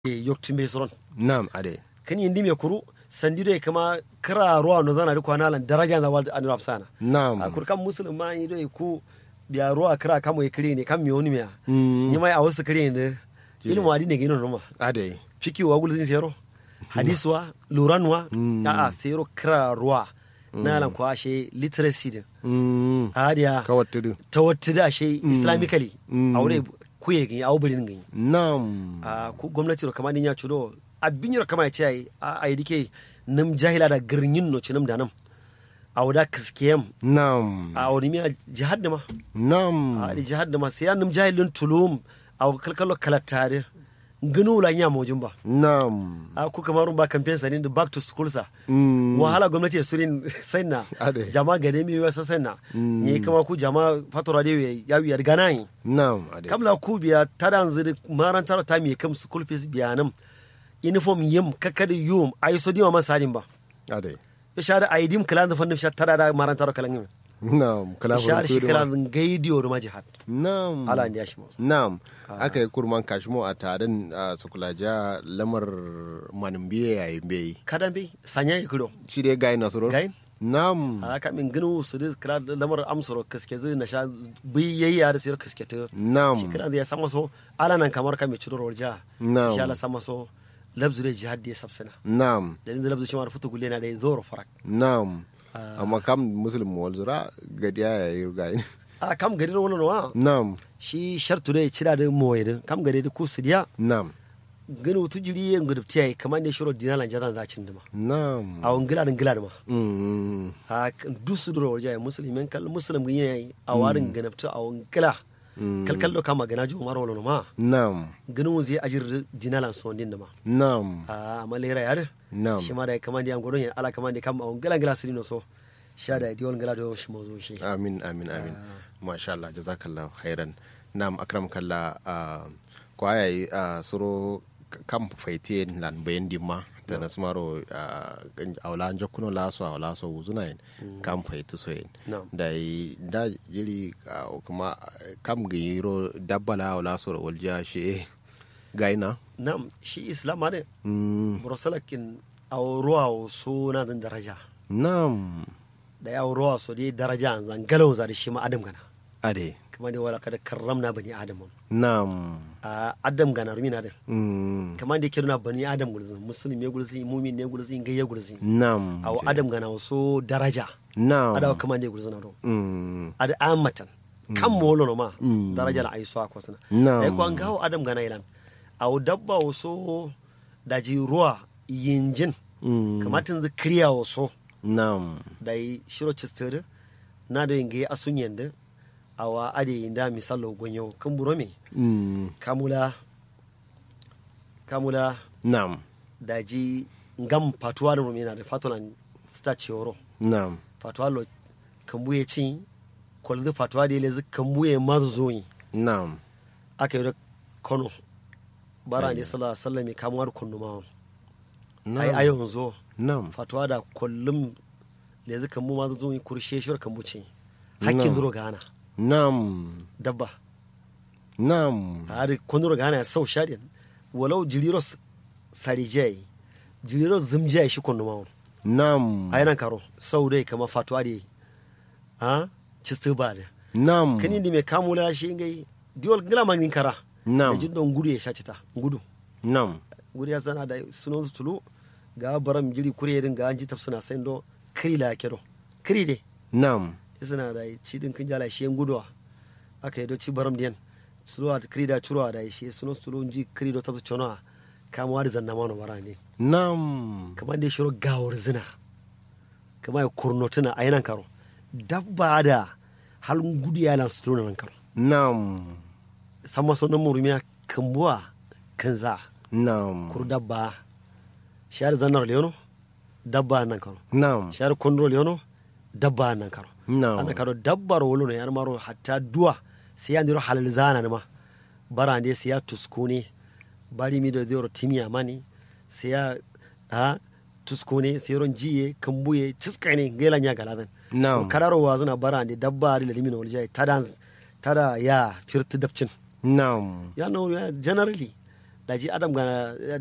yoktimbe soron nam ade kan yindi me kuru sandido kama kara ruwa no zana ri kwana lan daraja za wal anira sana nam a kurkan musulun ma yi dai ku biya ruwa kara kamo kire ne kan mi woni me Mm. ni mai a wasu kire ne ilmu adi ne gino noma ade fiki wa gulzin sero hadiswa luranwa Mm. a a sero kara ruwa na lan ko ashe literacy din Mm. adiya kawattudu tawattu da ashe islamically Mm. aure kuye gani awu birin gani nam a ku gwamnati ro kamar ya cudo abin yaro kama ya ce ai a ai dike nam jahila da girnin no cinam da nam a wada kiskiyam nam a wani miya jihad da ma nam a di jihad da ma sai ya nam jahilin tulum a kalkalo kalattare gano la nya mojin ba nam a ku kamar ba campaign sa da back to school sa Mm. wahala gwamnati ya surin sanna Ade. jama gade mi wasa sanna Mm. ne kama ku jama fatora da ya ya gana yi nam ade kamla ku biya tada ziri marantar ta mi kam school fees biya nam uniform yim kakadi yum ay so dima man sajin ba ade ya shada ay dim kala da fannin shat tada da marantar kala ngim nam kala ya shada shi kala da gaidiyo da jihad nam ala ndi yashi mo nam aka yi kurman kashimo a tarin a sukulaja lamar manumbiye yayin bai kadan bi sanya ikiro shi dai gayi nasuro gain nam a ka min ginu su da kala da lamar amsoro kaske zai na sha bi yayya da sir kaske ta shi nam kala da ya sama so ala nan kamar ka mi ciro warja Na'am. insha Allah sama so labzu da jihad da ya sabsana nam da inda labzu shi ma futu gulle na da zoro farak nam amma kam muslim walzura gadiya ya yi gayi a kam gari wani wa nam shi shartu da cira da moye da kam gari da ku sidiya nam gani wutu jiri yin gudu tiyayi kamar ne shiro dinalan jadan za cin dima nam a wani gila da gila da ma Mm. a dusu duro wajen musulmin kal musulmin gani yayi a warin ganabta a wani gila Mm. kalkal da kama gana jiwa mara wani ma nam ganin wuzi ajir dinalan son din da ma nam a amma lera ya da nam shi ma da kamar da yan gudun yan ala kamar da kama a wani gila gila sirino so sha da diwan gila da shi mazo shi amin amin amin masha Allah jazakallah khairan nam akram kalla uh, ko ayayi uh, suro k- kam faite lan bayan dimma da na smaro uh, awla jokkuno laso awla so wuzuna en kam faite so en Na'am. da yi da jiri uh, kuma uh, kam giro dabbala awla so walja shi gaina nam shi islam ma ne mm, burasalakin a ruwa so na dan daraja nam da ya ruwa so dai daraja zan galau za da shi ma adam gana ade kamar da wala kada karramna bani adam nam a adam gana rumina din mm, kamar da yake nuna bani adam gulzin musulmi gulzin mumin ne gulzin gayya gulzin nam a adam gana so daraja nam adawa kamar da gulzin ado mm, ada amatan kan molo no ma Mm. daraja la aiso akwa sana Na'am. ai ko an gawo adam gana ilan a dabba so daji ruwa yinjin mm, kamatin zikriya so nam da yi shiro chistere na da yinga asun yanda awa ade yinda misalo gonyo kan buro me mm, kamula kamula nam da ji ngam patuwa da rumina da fatulan sta cioro nam patuwa lo kambuye cin kwalzi patuwa da yele kambuye mazoyi nam aka yi da kono bara ne sallallahu alaihi wasallam kamuwar kunnumawa ai nam ayon zo nam fatuwa da kullum da yanzu kambu mazoyi kurshe shur kambu ce hakkin Na'am. zuro gana nam dabba nam hari kondoro gana ya sau shadin walau jiriro s- sarijai jiriro zimjai shi kondo mawon nam a yanan karo sau dai kama fatuwa da a cistu ba da nam kan indi mai kamula shi ngai diwal gila magnin kara Na'am. da jin don gudu ya sha cita gudu nam gudu ya zana da sunan su tulu ga baram jiri kure yadin ga an ji tafsuna sai do kiri la kedo kiri de nam suna da ci din kin jala shi yan guduwa aka yi do ci baram diyan suruwa da kiri da curuwa da shi sunan su tulu ji kiri do tafsu chono kamuwa da zanna mana bara ne nam kamar da ya shiro gawar zina kamar ya kurnotuna a yanan karo dabba da halin gudu ya lansu tulu nan karo nam sama sunan murumiya kambuwa kan za nam kur dabba shahar zannar leono dabba nan karo nam shahar kondro leono dabba nan karo nam ana karo dabbar wolo no yar maro hatta duwa sai ya ndiro halal zana ma bara ne sai ya tuskune bari mi do zero timiya mani sai ya ha tuskune sai ron jiye kambuye ciskane ngela nya galadan Na'am. kadaro wa zana bara ne dabba ri limino waljai tada tada ya firti dabcin nam ya no ya generally daji adam gana